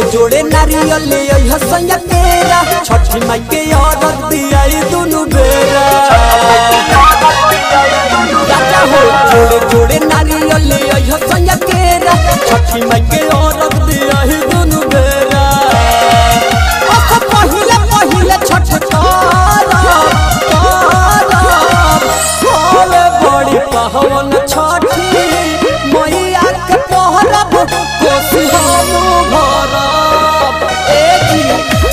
जोड़े नारियल ले आई हसैया केरा छठी माई के औरत दियाई दुनु बेरा राजा हो जोड़े जोड़े नारियल ले आई हसैया केरा छठी माई के औरत दियाई दुनु बेरा अख पहिले पहिले छठ तारा तारा होले बड़ी पहवन छठी मैया के पहरब कोसी हम भरब ए जी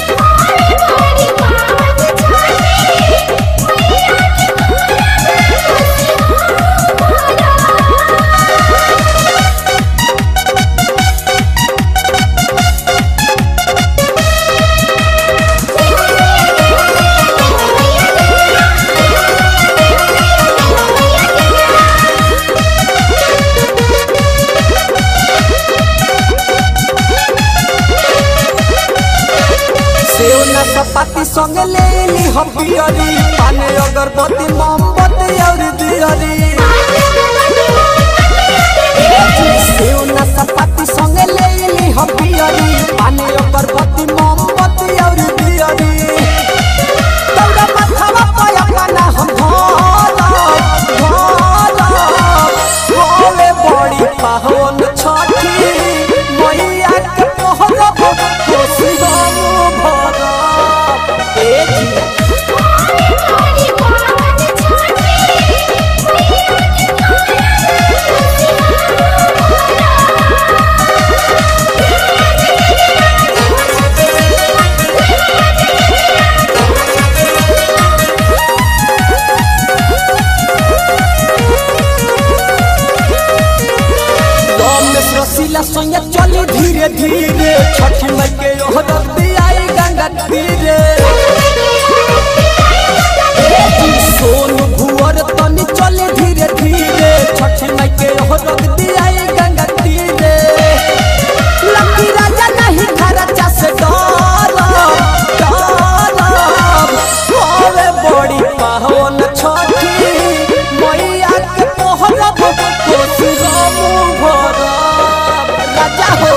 सेव ना सपाती संगे ले ली हम पियरी पाने अगरबत्ती मोमबत्ती और दियरी सेव ना सपाती संगे ले ली हम पियरी पाने अगरबत्ती मोमबत्ती और दियरी तौरा माथावा पाया पाना हम भरब भरब भोले बड़ी पावन छठी मैया के पहरब कोसी हम भरब ए जी रमेश रसीला संगे चली धीरे धीरे छठी माई के ओहरत आई गंगा तीरे सोन भुअर तनी चले धीरे धीरे छठी माई के ओहरत आई गंगा तीरे लकी राजा नहीं खर्चा से डरब डरब होवे बड़ी पावन छठी मैया के पहरब कोसी हम भरब राजा हो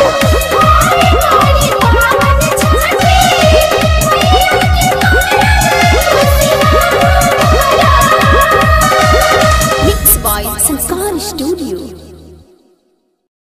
Mixed by Sanskar Studio.